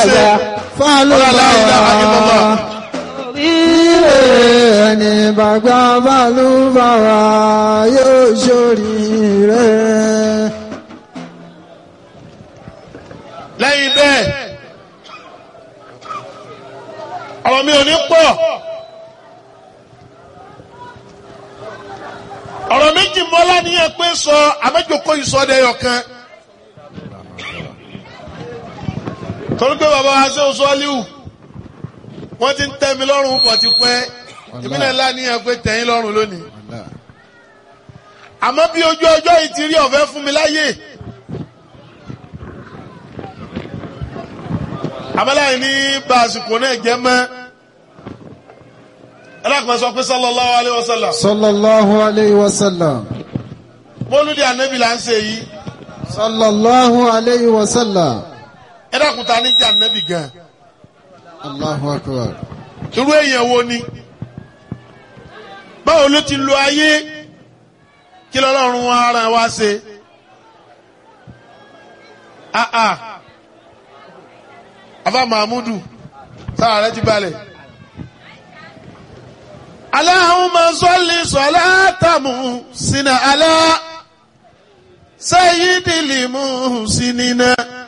ṣe fálùbáwá ẹni bàgbà fálùbáwá yóò ṣoríire. lẹ́yìn bẹ́ẹ̀ ọ̀rọ̀ mi ò ní pọ̀ ọ̀rọ̀ méjì mọ́lá níyẹn pé sọ àmẹ́jọkọ ìsọdẹ̀yọ̀ kan torí pé bàbá wa ṣe oṣù ọ́líwù wọ́n ti ń tẹ́ mi lọ́rùn pọ̀ ti pẹ́ ìbílẹ̀ ńlá níyẹn pé tẹ̀yìn lọ́rùn lónìí àmọ́ bí ojú ọjọ́ yìí ti rí ọ̀fẹ́ fún mi láyè. abẹ́láyìn ní bá àsìkò náà jẹ́ mọ́ ẹlẹ́kùnrin sọ pé sallallahu alaihi wasallam sallallahu alayhi wa sallam. mọ́lúdì ànábì là ń ṣe yìí sallallahu alayhi wa sallam. ẹlẹ́kùnrin ta ní jẹ́ ànábì gan allahu akbar. irú èèyàn wo ni báwo ló ti lo ayé kí lọ́lọ́run ara wa ṣe ah ah afa mahmudu sára rẹ ti balẹ̀. Allahumma salli salatamu sina ala sayyidil muhsinina.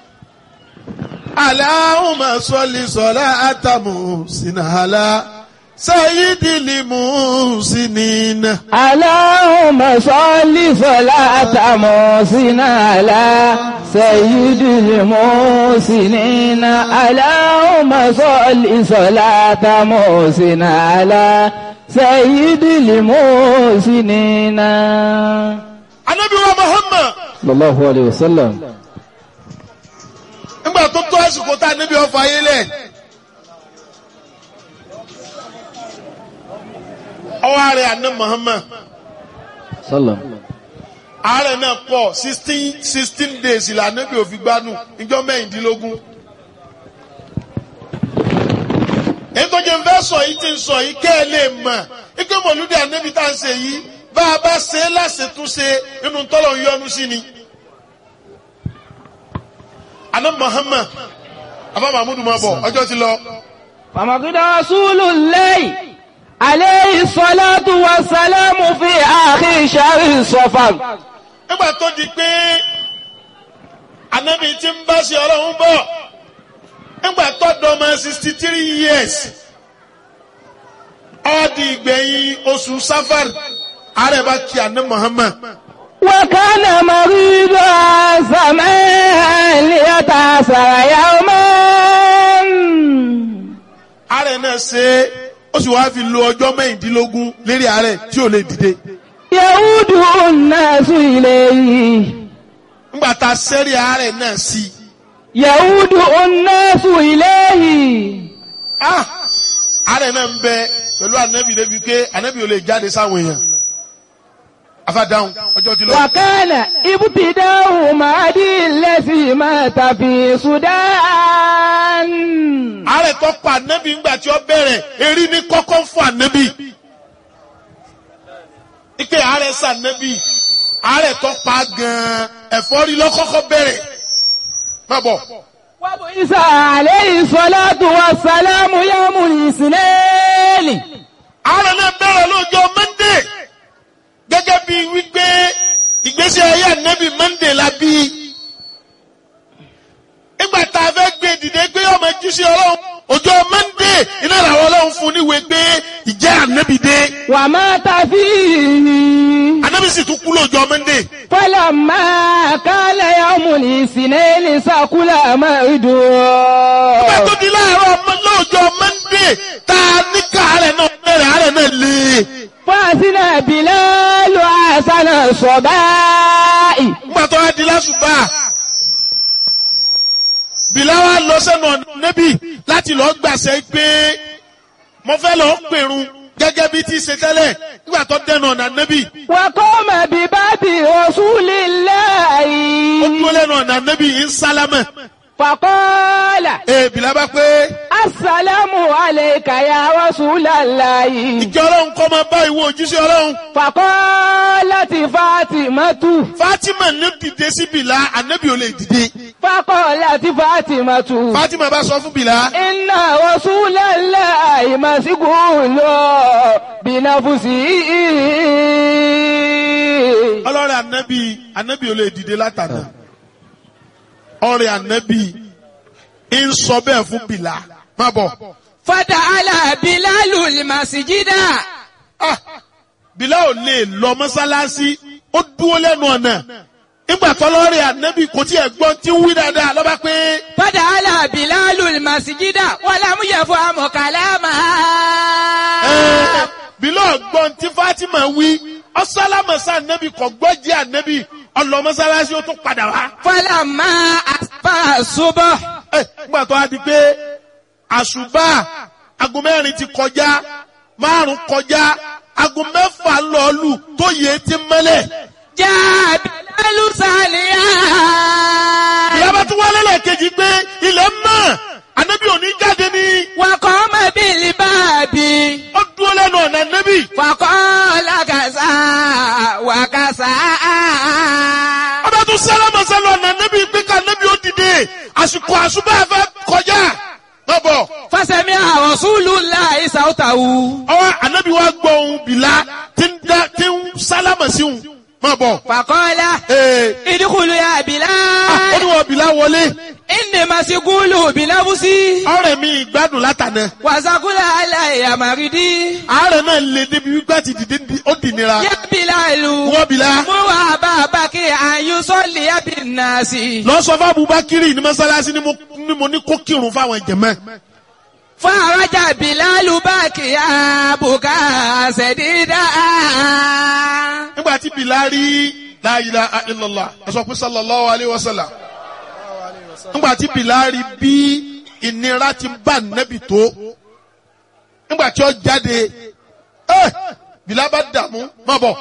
Allahumma salli salatamu sina ala sayyidil muhsinina. اللهم صل صلاة محسن على سيد المحسنين اللهم صل صلاة محسن على سيد المحسنين Anabi wa Muhammad صلى الله عليه وسلم nígbà tó tó àsìkò tá a níbi ọfọ ayé lẹ̀. Ọwọ́ ààrẹ àná Muhammad. صلى àárẹ̀ náà pọ̀ sixteen sixteen days ìlànà bí òfin gbádùn ìjọ mẹ́rìndínlógún. èyí tó jẹ́ ń fẹ́ sọ yìí ti ń sọ yìí kẹ́ ẹ lè mọ̀ ike mọ̀lúdì ànábì tá à ń ṣe yìí bá a bá ṣe é láṣetúnṣe inú tọ́lọ̀ ń yọnu sí ni. àná Muhammad afa mahmudu máa bọ̀ ọjọ́ ti lọ. فمقد رسول الله عليه الصلاة والسلام في آخر شهر صفر nígbà tó di pé anabi ti ń bá ṣe ọlọ́run bọ̀ nígbà tó dọ́mọ sixty three years ó di ìgbẹ̀yìn oṣù safar ààrẹ bá kí àná Muhammad وكان مريضا زمان ليتأثر يوما ààrẹ náà ṣe é ó sì wáá fi lo ọjọ́ mẹ́rìndínlógún lérí ààrẹ tí ò lè dìde يعود الناس إليه nígbà tá a sẹ́rí ààrẹ náà sí i يعود الناس إليه ah ààrẹ náà ń bẹ pẹ̀lú anabi débi pé anabi ò lè jáde sáwọn èèyàn afadáhùn ọjọ́ ti lọ. وكان ابتداء مهدي الذي مات في السودان ààrẹ tó pa ànábì ńgbà tí ó bẹ̀rẹ̀ erí ní kọ́kọ́ fún ànábì. ike ààrẹ sànábì ààrẹ tó pa gan-an ẹ̀fọ́rí lọ́kọ́kọ́ bẹ̀rẹ̀. má bọ̀ وبعث عليه الصلاة والسلام يوم الاثنين ààrẹ náà bẹ̀rẹ̀ lọ́jọ́ mọ́ndé gẹ́gẹ́ bí wípé ìgbésí ayé ànábì mọ́ndé la bí. nígbà tá a fẹ́ gbé dìde pé ọmọ jíṣẹ́ ọlọ́run ọjọ́ mọ́ndé iná làwọn ọlọ́run fún níwèé pé ìjẹ́ ànábì dé. ومات فيه ànábì sì tún kú lọ́jọ́ mọ́ndé. فلما كان يوم الاثنين سكل مرده Ìgbà tó di láàárọ̀ ọmọ lọ́jọ́ Mọ́ndé tá a ní káàárẹ̀ náà bẹ̀rẹ̀ àárẹ̀ náà lé. فأذن بلال حسن الصباء Ìgbà tó wá di lásùbà. Bìláwá lọ sẹ́nu ọ̀nà níbí láti lọ gbàṣẹ pé mo fẹ́ lọ pèrun gẹ́gẹ́ bí ti ṣe tẹ́lẹ̀ nígbà tó dẹnu ọ̀nà níbí. وقام بباب رسول Ó الله dúró lẹ́nu ọ̀nà níbí ń sálámẹ̀. فقال Ee Bìlá bá pé السلام عليك يا رسول الله ìjọ ọlọ́run kọ́ máa bá ìwọ òjíṣẹ́ ọlọ́run. فقالت فاطمة Fátímà ní dìde sí Bìlá, ànábì ò lè dìde. فقالت فاطمة Fatima bá sọ fún Bìlá. إن رسول الله مسجون بنفسه ọlọ́rẹ̀ ànábì ànábì ò lè dìde látàná ọ̀rẹ́ ànábì ń sọ bẹ́ẹ̀ fún bìlà má bọ̀ فتعالى بلال المسجد Ah, bìlà ò lè lọ mọ́sálásí ó dúró lẹ́nu ọ̀nà nígbà tọ́lọ́rẹ̀ ànábì kò tí ẹ̀ gbọ́n tí ń wí dáadáa lọ́ba pé فتعالى بلال المسجد ولم يفهم كلامها ẹ̀, bìlà ọ̀gbọ́n tí Fatima wí ọ̀sálámọ̀sá ànábì kò gbọ́ jẹ́ ànábì ọlọ́ mọ́sálásí ó tún padà wá. فلما أصبح الصبح Ẹ, nígbà tó a di pé àṣùbà aago mẹ́rin ti kọjá márùn kọjá aago mẹ́fà lọ́ọ̀lù tó yẹ ti mẹ́lẹ̀. جاء بلال ساليا ìyábá tún wálé lẹ́ẹ̀kejì pé ilẹ̀ mọ́ ànábì òní jáde ní وقام بالباب ó dúró lẹ́nu ọ̀nà ànábì. فقال كذا وكذا ọba tún sálámà sálọ ọ̀nà ànábì pé ká ànábì ó dìde àsìkò àṣùbà fẹ́ kọjá. lọ́bọ̀ فسمع رسول الله صوته ọwọ́ ànábì wa gbọ́ ohun bìlá tí ń dá- tí ń sálámà sí òun. má bọ̀. فقال Ee, ادخل يا ah, ó بلال ní wọ́n bìlá wọlé. إني مسجول بنفسي ọ̀rẹ́ mi ìgbádùn látànà وسقل علي مريدي àárẹ̀ náà lè débi wípé àti dìde di- ó dì nira يا بلال wọ́n bìlá مر أبا بكر أن يصلي بالناس lọ sọ fún Abubakiri ní mọ́sálásí ni mo- ni mo ní kó kírun fáwọn jẹ̀mọ́ فرجع بلال باكيا بكاء سديدا nígbà tí bìlá rí la ilaha illallah ẹ sọ pé sallallahu alayhi wa sallam nígbà tí bìlá rí bí ìnira ti bá nẹ́bì tó nígbà tí ó jáde ẹ bìlá bá dààmú má bọ̀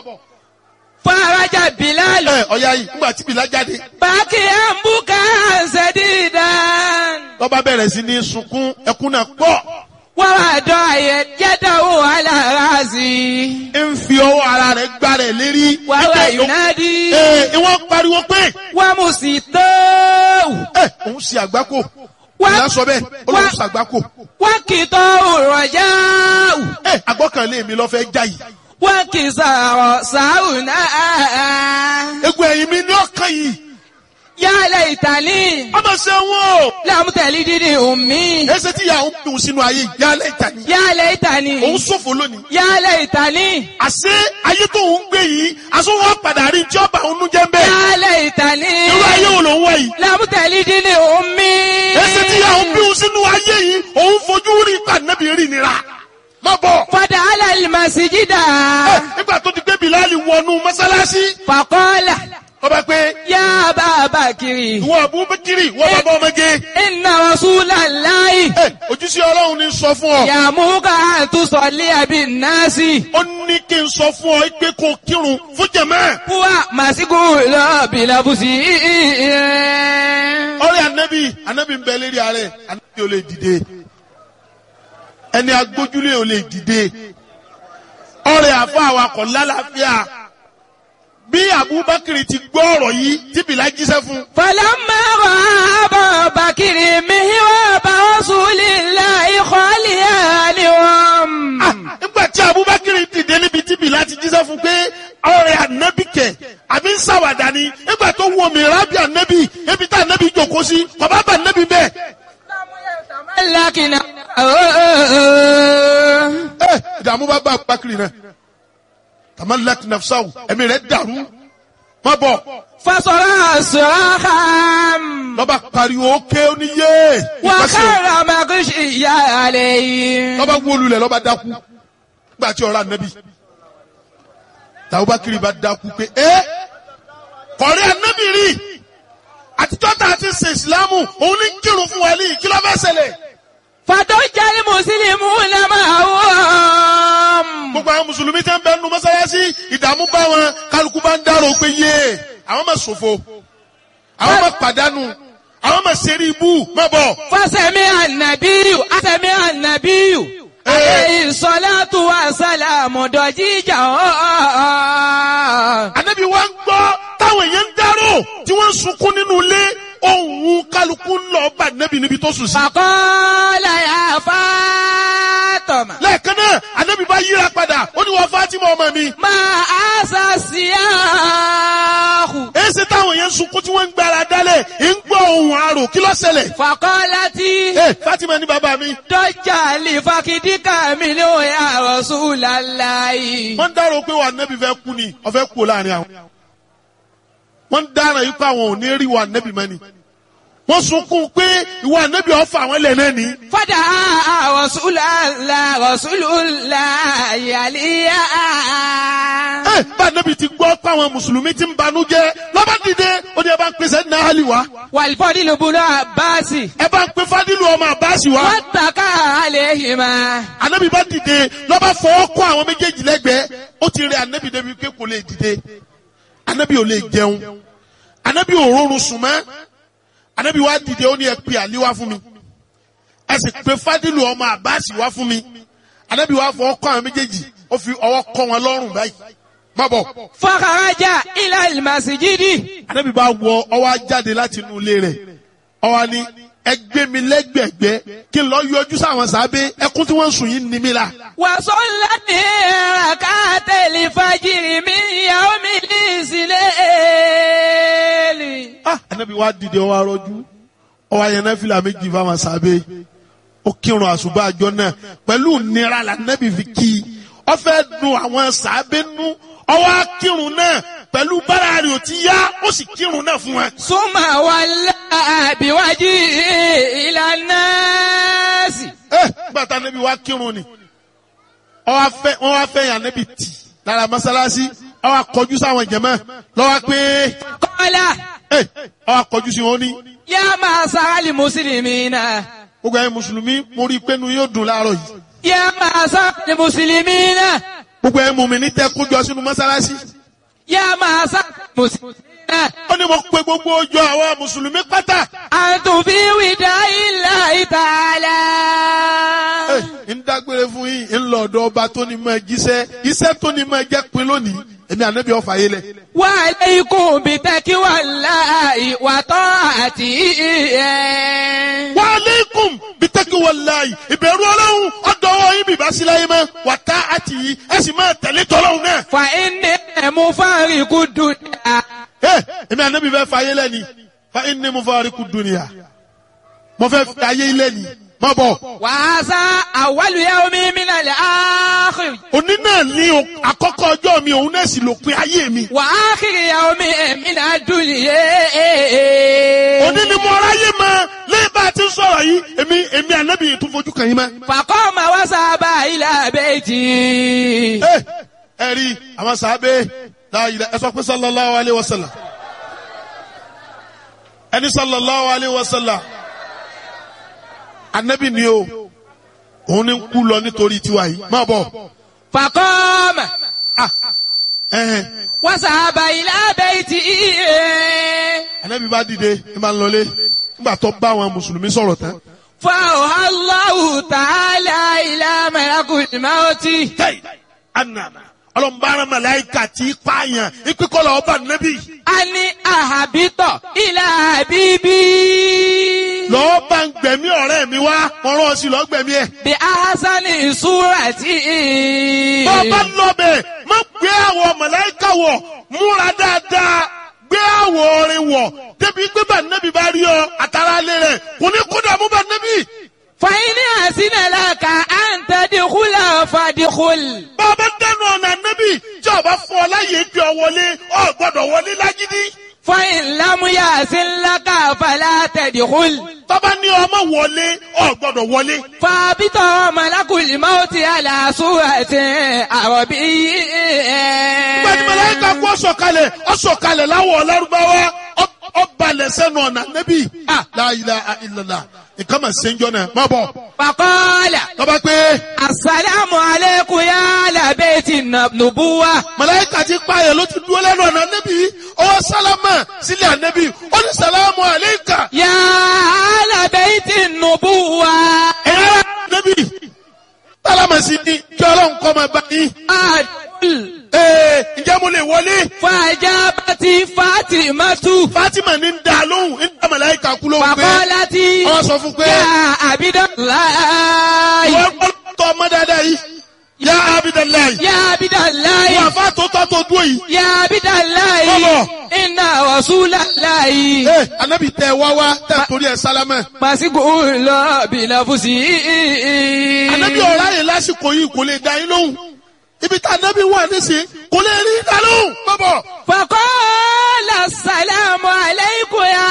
فرجع بلال ẹ ọ̀ya yìí nígbà tí bìlá jáde باكيا بكاء سديدا lọ́ba bẹ̀rẹ̀ sí ní sunkún ẹkún náà pọ̀. ووضع يده على راسي ń fi ọwọ́ ara rẹ̀ gbá rẹ̀ lérí. وهو Ẹ, ينادي ẹ, ìwọ́n pariwo pé ومسيطه ẹ òun ṣe àgbákò. Wá- ìyá sọ bẹ́ẹ̀ ó lóun wá- ṣe àgbákò. وكتاه الرجاء ẹ àgbọ́kànlé mi lọ́ fẹ́ já yìí. وكسار ساونا egun ẹ̀yìn mi ní ọkàn yìí. يا ليتني ọmọ ṣe wọn o. لم تلدني أمي ẹsẹ̀ tí ìyá òun dùn sínú ayé ìyálẹ̀ ìtàní. يا òun ليتني ṣòfò lónìí. يا ليتني àṣé ayé tó ń gbé yìí aṣọ wọn padà rí tí ọba òun jẹ́ ń bẹ́ẹ̀. يا ليتني irú ayé wo ló ń wá yìí. لم تلدني أمي ẹsẹ̀ tí ìyá òun bí òun sínú ayé yìí òun fojú rí pàdánù rí nira. má bọ̀. فدعا المسجد Ẹ, nígbà tó ti gbé Bilali wọnú mọ́sálásí فقال ọba pé يا أبا بكر ìwọ Abubakiri ìwọ bàbá ọmọge إن رسول الله ẹ ojúṣe Ọlọ́run ní sọ fún ọ يأمرك أن تصلي بالناس ó ní kí n sọ fún ọ pé kó kírun fún jẹmẹ هو مسجول بلبسه ọ̀rẹ́ anabi anabi ń bẹ lérí ààrẹ anabi ò lè dìde ẹni agbójúlé ò lè dìde ọ̀rẹ́ àfọ àwakọ̀ lálàáfíà bí Abubakar ti gbọ́ ọ̀rọ̀ yìí tí Bilal jíṣẹ́ fún فلما رأى أبا بكر مهراب رسول الله خاليا عنهم Ah, nígbà tí Abubakar dìde níbi tí Bilal ti jíṣẹ́ fún pé ọ̀rẹ́ ànábì kẹ̀ àbí ń ṣàwàdà ni nígbà tó wọ mìíràn bí ànábì ebi tá ànábì jòkó sí bàbá bá ànábì bẹ́ẹ̀. لكن ẹ ìdààmú bá bá Abubakar náà tamalak nafsaw ẹ̀mí rẹ̀ dàrú má bọ̀ فصرع صراخا lọ́ba pariwo ké oníyé ìpàṣẹ وخر مغشيا عليه lọ́ba wólulẹ̀ lọ́ba dákú nígbà tí ọ̀rọ̀ ànábì Abubakar bá dákú pé ẹ kọ̀rí ànábì rí àtijọ́ tá a ti ṣe ìsìlámù òun ní kírun fún wa ní kí ló fẹ́ ṣẹlẹ̀. فضج المسلمون معهم gbogbo àwọn mùsùlùmí tẹ́ ń bẹ nu mọ́sálásí ìdààmú bá wọn kálukú bá ń dárò pé yé àwọn máa ṣòfò àwọn máa pàdánù àwọn máa ṣeré ibú má bọ̀. فسمع النبي سمع النبي عليه الصلاة والسلام ضجيجا ànábì wa ń gbọ́ táwọn èèyàn ń dárò tí wọ́n ń sunkún nínú ilé ohun kálukú ń lọ bá nẹ́bì níbi tó sùn sí. فقال يا فاطمة lẹ́ẹ̀kan náà ànábì bá yíra padà ó ní wọ́n Fátímà ọmọ mi. ما أسى السياح èsì táwọn yẹn ń sunkún tí wọ́n ń gbára dálẹ̀ ń gbọ́ ohun àrò kí ló ṣẹlẹ̀. فقالت ẹ Fátímà ní bàbá mi. ضج لفخذك منه يا رسول الله wọ́n ń dárò pé wà nẹ́bì fẹ́ kú ni ọ̀fẹ́ kú láàrin àwọn. wọ́n ń dára yìí pé àwọn ò ní rí wà nẹ́bì mọ́ ni. wọ́n sunkún pé ìwà nẹ́bì ọ̀fà àwọn ilẹ̀ náà ni. فدعا رسول الله رسول الله عليا ẹ bá nẹ́bì ti gbọ́ pé àwọn mùsùlùmí ti ń banú jẹ́ lọ́ba dìde ó ní ẹ bá ń pèsè ní ahali wa والفضل بن عباس ẹ bá ń pe fadilu ọmọ àbáṣì wa. واتكى عليهما anabi bá dìde lọ́ba fọwọ́ kọ́ àwọn méjèèjì lẹ́gbẹ̀ẹ́ ó ti rẹ anabi débi pé kò lè dìde anabi ò lè jẹun anabi ò rọrùn sùn mọ́ anabi wá dìde ó ní ẹ pe àlí wá fún mi ẹ sì pe fadilu ọmọ àbáàsì wá fún mi anabi wá fọwọ́ kọ́ àwọn méjèèjì ó fi ọwọ́ kọ́ wọn lọ́rùn báyìí má bọ̀ فخرج إلى المسجد anabi bá wọ ọwọ́ á jáde láti inú ilé rẹ̀ ọwọ́ ni ẹ gbé mi lẹ́gbẹ̀gbẹ́ kí n lọ yọjú sáwọn sábẹ́ ẹkún tí wọ́n ń sùn yìí ní mi la. وصلى ركعت الفجر من يوم الإسلام ah anabi wa dìde ọwọ arọjú ọwọ ayẹnẹ fìlà méjì fáwọn sábẹ́ ó kírun àṣùbà àjọ náà pẹ̀lú nira la anabi fi kí i ó fẹ́ dùn àwọn sábẹ́ nú ọwọ akírun náà pẹ̀lú bára rẹ̀ ò ti yá ó sì kírun náà fún wa. ثم ولى بوجهه إلى الناس ẹ gbàtà anabi wa kírun ni ọwọ afẹ wọn wá fẹ́ yàn anabi tì lára mọ́sálásí ọwọ akọjú sáwọn jẹmọ lọwọ pé قال ẹ ọwọ akọjú sí wọn ní. يا معشر المسلمين gbogbo ẹ̀yin mùsùlùmí mo rí i pé inú yóò dùn láàárọ̀ yìí. يا معشر المسلمين gbogbo ẹ̀ mùmí ní tẹ́ kójọ sínú mọ́sálásí. يا معشر المسلمين ó ní mo pe gbogbo ọjọ́ àwọn mùsùlùmí pátá. أنتم في وداع الله تعالى Ẹ, ń dágbére fún yín ń lọ ọ̀dọ̀ ọba tó ní máa jíṣẹ́ iṣẹ́ tó ní máa jẹ́ pin lónìí èmi ànábì ọ̀fà yé lẹ̀. وعليكم بتقوى الله وطاعته wa aleikum bitaki walayi ìbẹ̀rù ọlọ́run ọ̀dọ́wọ́ yín bìbá sí láyé mọ́ wà tá àti yìí ẹ sì máa tẹ̀lé tọ́lọ́run náà. فإني مفارق الدنيا Ẹ, èmi ànábì fẹ́ fà yé lẹ́ni fa inni mufariqu dunya mo fẹ́ fà yé lẹ́ni má bọ̀. وهذا أول يوم من الآخر òní náà ní o- àkọ́kọ́ ọjọ́ mi òun náà sì lópin ayé mi. وآخر يوم من الدنيا òní ni mo ráyè mọ lẹ́yìn bá a ti ń sọ̀rọ̀ yìí èmi èmi ànábì yìí tún fojú kàn yín mọ́. فقام وذهب إلى بيته ẹ ẹ rí àwọn sàábé láàyè ẹ sọ pé sallallahu alayhi wa sallam ẹni sallallahu alayhi wa sallam ànábì ni o òun ni ń kú lọ nítorí tiwa yìí má bọ̀ فقام ah ẹhẹn وذهب إلى بيته ànábì bá dìde ẹ máa ń lọlé nígbà tó bá àwọn mùsùlùmí sọ̀rọ̀ tán. فأوحى الله تعالى إلى ملك الموت tẹ́yì anana ọlọ́mbàrán màláìka tí pààyàn ìpínkọ́lọ̀ ọba nẹ́bí أن أهبط إلى حبيبي lọ́ọ́ bá ń gbẹ̀mí ọ̀rẹ́ mi wá wọ́n rán ọ sí lọ́ọ́ gbẹ̀mí ẹ̀. بأحسن صورة bọ́ọ̀bá lọ́bẹ̀ má gbé àwọ̀ màláìka wọ̀ múra dáadáa gbé àwọ̀ orin wọ̀ débi pé bá nẹ́bí bá rí ọ àtàrà alẹ́ rẹ̀ kò ní kó dààmú bá nẹ́bí. فإن أحسن لك أن تدخل فادخل bọ́ọ̀bá dẹnu ọ̀nà nẹ́bí tí ọba fún ọ láyé gbé ọ wọlé ọ gbọ́dọ̀ wọlé lágídí. فإن لم يحسن لك فلا تدخل tọ́ba ní ọmọ wọlé ọ gbọ́dọ̀ wọlé. فابط ملك الموت على صورة عربي Gbẹ̀dì mẹlẹ́ka kú ọ̀sọ̀kalẹ̀ ọ̀sọ̀kalẹ̀ láwọ̀ ọ̀lárúbáwá ọ̀balẹ̀ sẹ́nu ọ̀nà nẹ́bí. La ilaha illallah nǹkan mà ṣe ń jọ náà má bọ̀. فقال Tọ́ba pé السلام عليكم يا أهل بيت النبوة mẹlẹ́ka ti pààyàn ló ti dúró lẹ́nu ọ̀nà nẹ́bí. Ọwọ́ sálámà sílẹ̀ ànẹ́bí. Ó ní sàlámù àléékà. يا أهل بيت النبوة Ẹ̀yà nẹ́bí. Sálámà sí ni kí ọlọ́run kọ́ máa bá yín. أدخل Ee ǹjẹ́ mo lè wọlé? فأجابت فاطمة Fátímà ní ń da lóhùn ń da mẹlẹ́ka màláìka kú ló ń gbé Fàkọ́látì. wọ́n sọ fún pé Yá Abidalayi. wọ́n tọ́ ọmọ dáadáa yìí yá Abidalayi Yá Abidalayi. wọ́n àfa tó tọ́ tó dúró yìí Yá Abidalayi. Bọ́bọ̀. Inna Rasulalayi. ee anabi tẹ wá wá tẹ torí ẹ sálámẹ Màsíkò lọ bìlàfùsì. anabi ọ̀rá yìí lásìkò yìí kò lè dá yín lóhùn ibi tá anabi wà nísìnyí kò lè rí dá lóhùn bọ́bọ̀ Fàkọ́lá sàlámù aláìkò ya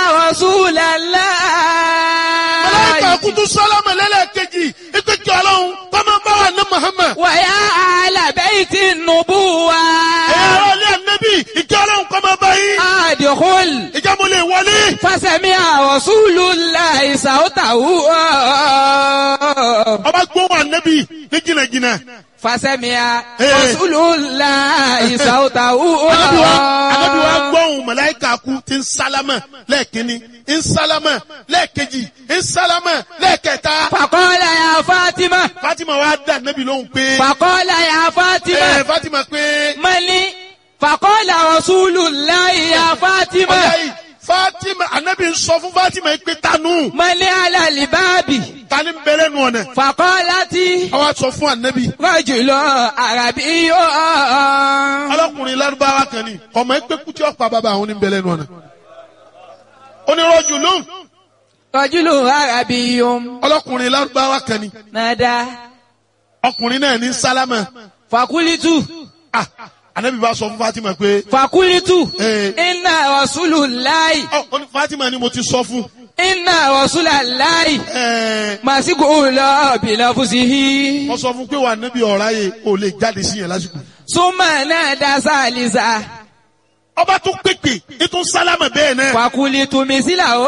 màláìka Rasulalayi. kutu sálámẹ lẹ́lẹ́kejì ipe kí ọlọ́run kọ́mọ bá wà ní Muhammad Wàyà àlàbẹ́yìtì nùbúwa. ẹ̀rọ ilé anabi ìkí ọlọ́run kọ́mọ bá yín Àdìkúl. ìjà mo lè wọlé Fásẹ̀mí Rasulullahi sàótàwù. ọba gbóhùn anabi ní jìnnàjìnnà Fásẹ̀mí Eh. Rasulullahi sàótàwù. anabi wa anabi wa gbóhùn màláìka kú ti ń sálámẹ lẹ́ẹ̀kínní ń sálámẹ lẹ́ẹ̀kejì ń sálámẹ lẹ́ẹ̀kẹta. Fàkọ́lá ya Fátímà. Fatima wa dá Nabi lóhùn pé Fàkọ́lá ya Fátímà. ẹ Fatima pé Mali. Fàkọ́lá Rasulullahi ya Fátímà. ọ̀yá yìí Fatima Anabi ń sọ fún Fatima yìí pé tanu Mali alalibabi. tani ń bẹ̀rẹ̀ nù ọ̀nà. Fàkọ́látì. Àwa sọ fún Anabi Rọ́jùlọ àràbí yóò. ọlọ́kùnrin Lárúbáwá kan ni ọmọ ẹgbẹ́ kútí ọ̀pá bàbá àwọn ní bẹ̀rẹ̀ nù ọ̀nà. Onírọ̀jù lóhùn Rọ́jùlọ àràbí yóò. ọlọ́kùnrin Lárúbáwá kan ni Nàdá. ọkùnrin náà ní sálámà. Fàkúlítù. Ah, Anabi bá sọ fún Fatima pé Fàkúlítù. Eh. Inna Rasulullahi. ọ ọ ní Fatima ni mo ti sọ fún. Inna Rasulullahi. Ẹ Màsíkò lọ bìlàfùsìhì. wọ́n sọ fún pé wà Nabi ọ̀rá yẹ ò lè jáde sí yẹn lásìkò. Súnmọ̀ náà dá sálísà. Ọba tún pèpè ètò sálámà bẹ́ẹ̀ náà. Fàkúlítù mísílà ó.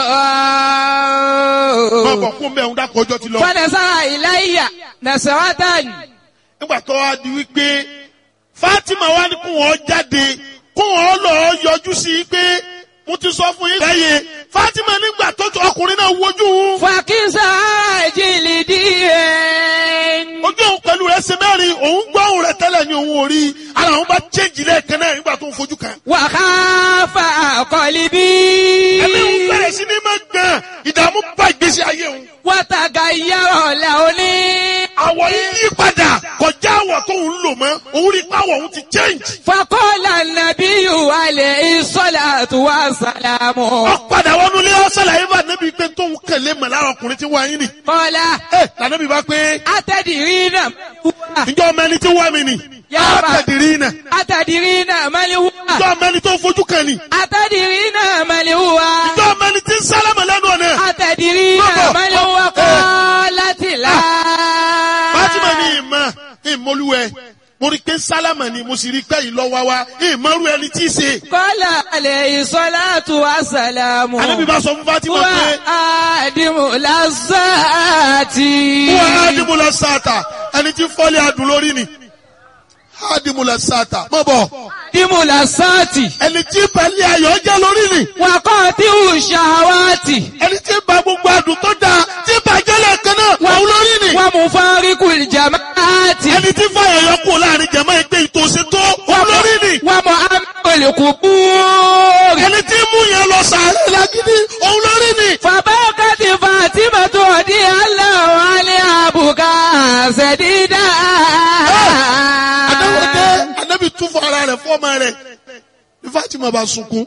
máa bọ̀ kún bẹ́ẹ̀ ń dákọ̀ ọjọ́ ti lọ. Fọ́nẹ̀sára ìláyà. Nàṣẹ́wátàn. nígbà tó wá di wípé Fatima wá ní kó wọn jáde kó wọn lọ yọjú sí i pé mo ti sọ fún yín lẹ́yìn Fatima nígbà tó tó ọkùnrin náà wojú òun Fàkísà jìlì díẹ̀. ojú òun pẹ̀lú rẹ̀ ṣe mẹ́rin òun gbọ́ òun rẹ̀ tẹ́lẹ̀ ní òun ò rí ara òun bá chéjì lẹ́ẹ̀kan náà nígbà tó ń fojú kan. Wàhálà àkọlíbí. ẹ̀mí òun bẹ̀rẹ̀ sí ní máa gbọ̀n ìdààmú bá ìgbésí ayé òun. Wàtàgà yàrá làóní. àwọ̀ yìí yí padà kọjá àwọ̀ tó ń lò mọ́ òun rí pàwọ̀ òun ti change. Fakọ́lá nàbí wàlẹ̀ ìsọ́lá tó wà sàlámù. ọ padà wọnú ilé ọsàlà yìí bá níbi pé tóun kẹlẹ mọ lára ọkùnrin tí wọ́n yín ni. Kọ́lá ẹ lànàbí bá pé àtẹ̀dìrí náà wúwà. ǹjọ́ ọmọ ẹni tí wọ́n mi ni. Yàrá. àtẹ̀dìrí náà Àtẹ̀dìrí náà mẹ́lì wúwà. ǹjọ́ ọmọ ẹni tó fojú kan ni. Àtẹ̀dìrí náà mẹ́lì wúwà. ǹjọ́ ọmọ ẹni tí ń sálámà lẹ́nu ọ̀nà. Àtẹ̀dìrí náà Bọ́bọ̀. mẹ́lì wúwà Eh. kọ́ láti là. Fatima ní ìmọ̀ ìmọ̀lúwẹ̀ mo rí pé sálámà ni mo sì rí pé ìlọ́wà wa ìmọ̀rú ẹni tí í ṣe. Kọ́lá àlẹ̀ ìsọ́lá tó wà sàlámù. ànábì bá sọ fún Fatima Wà pé àdìmú lásàtì. wọ́n á dìbò lọ sáàtà ẹni tí fọ́lé adùn lórí ni. á dìbò lọ sáàtà mọ̀ bọ̀ Dìmú lásàtì. ẹni tí balẹ̀ ayọ̀ jẹ́ lórí ni. Wàkọ́ tí ò ṣàwátì. ẹni tí ba gbogbo adùn tó dáa tí bàjẹ́ lẹ́ẹ̀kan náà wọ́n lórí ni. Wọ́n mú fáríkù ìjàmáàtì. ẹni tí fàyà yọ kú láàrin jẹ̀mọ́ ẹgbẹ́ ìtòsí tó wọ́n lórí ni. Wọ́n mú amẹ́lẹ̀kù búrì. ẹni tí mú yẹn lọ sàárẹ̀ lágídí òun lórí ni. Fàbákàtì Fàtímà tó di aláwọ̀ alẹ́ àbùkà ṣẹ̀dídà. adáwọ̀dé anábì tún fún ara rẹ̀ fọ́ọ̀mà rẹ̀ ní Fatima bá sunkún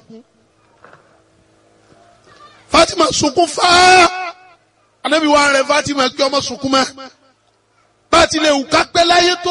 Fatima sunkún fáá anábì wà rẹ̀ Fatima kí ọmọ sunkún mọ́ bá a ti lè wù ká pẹ́ láyé tó.